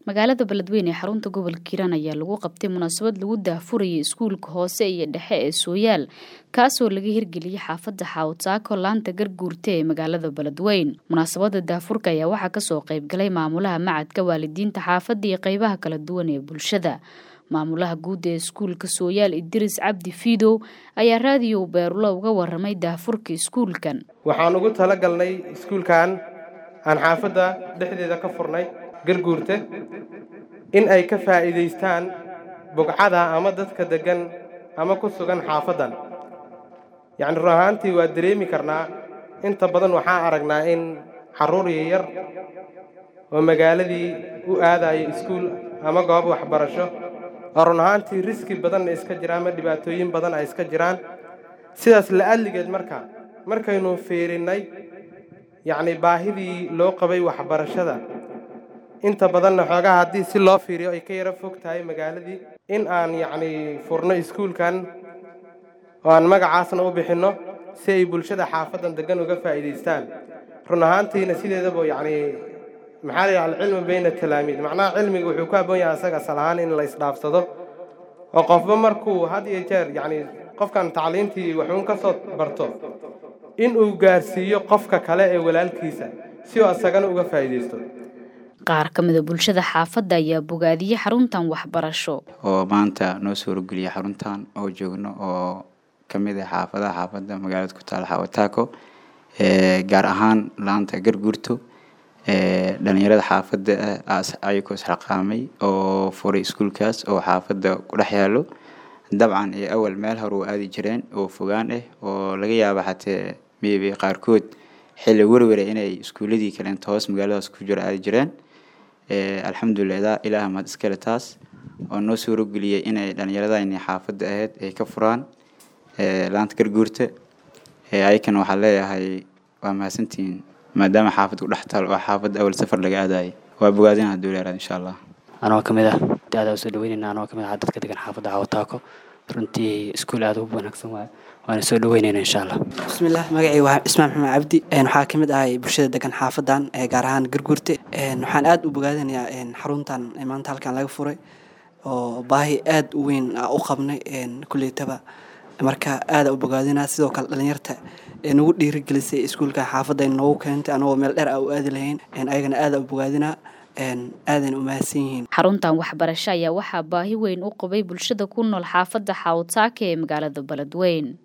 magaalada beledweyne ee xarunta gobolka hiiraan ayaa lagu qabtay munaasabad lagu daahfurayay iskuulka hoose iyo dhexe ee sooyaal kaasoo laga hirgeliyey xaafadda xaawataako laanta garguurta ee magaalada beledweyn munaasabada daahfurka ayaa waxaa kasoo qeybgalay maamulaha macadka waalidiinta xaafadda iyo qeybaha kala duwan ee bulshada maamulaha guud ee iskuulka sooyaal idris cabdi fiidow ayaa raadiyo beerulo uga waramay daahfurka iskuulkan waxaan ugu talagalnay iskuulkan aan xaafadda dhexdeeda ka furnay garguurta in ay ka faa'iidaystaan bugcada ama dadka deggan ama ku sugan xaafaddan yacni run ahaantii waa dareemi karnaa inta badan waxaan aragnaa in carruur yar oo magaaladii u aadayo iskuul ama goob waxbarasho oo run ahaantii riski badanna iska jira ama dhibaatooyin badan ay iska jiraan sidaas la'adligeed marka markaynu fiirinnay yacni baahidii loo qabay waxbarashada inta badanna xoogaha haddii si loo fiiriyo ay ka yaro fog tahay magaaladii in aan yacni furno iskuulkan oo aan magacaasna u bixinno si ay bulshada xaafaddan deggan uga faa'iidaystaan run ahaantiina sideedaba yacni maxaa la yidhaha alcilmu bayna talaamiid macnaha cilmiga wuxuu ku habboon yahay asaga asal ahaan in la isdhaafsado oo qofba markuu had iyo jeer yacni qofkan tacliintii waxuun ka soo barto in uu gaarsiiyo qofka kale ee walaalkiisa si uu asagana uga faa'iidaysto qaar ka mida bulshada xaafadda ayaa bogaadiyey xaruntan waxbarasho oo maanta noo soo horgeliyay xaruntan oo joogno oo ka mid ah xaafadaha xaafadda magaalada ku taala xawataako gaar ahaan laanta garguurto dhalinyarada xaafadda ayagoo isxilqaamay oo furay iskuulkaas oo xaafadda ku dhex yaalo dabcan iyo awal meel hore u aadi jireen oo fogaan ah oo laga yaaba xatee maybe qaarkood xilli werwere inay iskuuladii kaleento hoos magaaladaas ku jiro aadi jireen alxamdulilah ilaah mahad iskale taas oo noo suurogeliyay inay dhallinyaradani xaafadda ahayd ay ka furaan laanta garguurta ayakana waxaa leeyahay waa mahadsantihiin maadaama xaafadda ku dhex taal oo xaafadda awal safar laga aadayay waa bogaadin hadduu leeraad insha allah anoo ka mid ah da-da soo dhaweynayna anoo ka mid ah dadka degan xaafadda cawataako runtii iskuul aada u wanaagsan waaye waana soo dhaweynayna insha allah bismillaah magacii waa cismaan maxamed cabdi waxaa ka mid ahay bulshada degan xaafadan gaar ahaan garguurte waxaan aada u bogaadinayaa xaruntan maanta halkan laga furay oo baahi aada u weyn u qabnay kuleytaba marka aada u bogaadinaa sidoo kale dhalinyarta nagu dhiirigelisay iskuulka xaafadda noogu keentay anagoo meel dheer a u aadi lahayn ayagana aada u bogaadinaa aadan u mahadsan yihiin xaruntan waxbarasho ayaa waxaa baahi weyn u qabay bulshada ku nool xaafadda xaawataaka ee magaalada beledweyn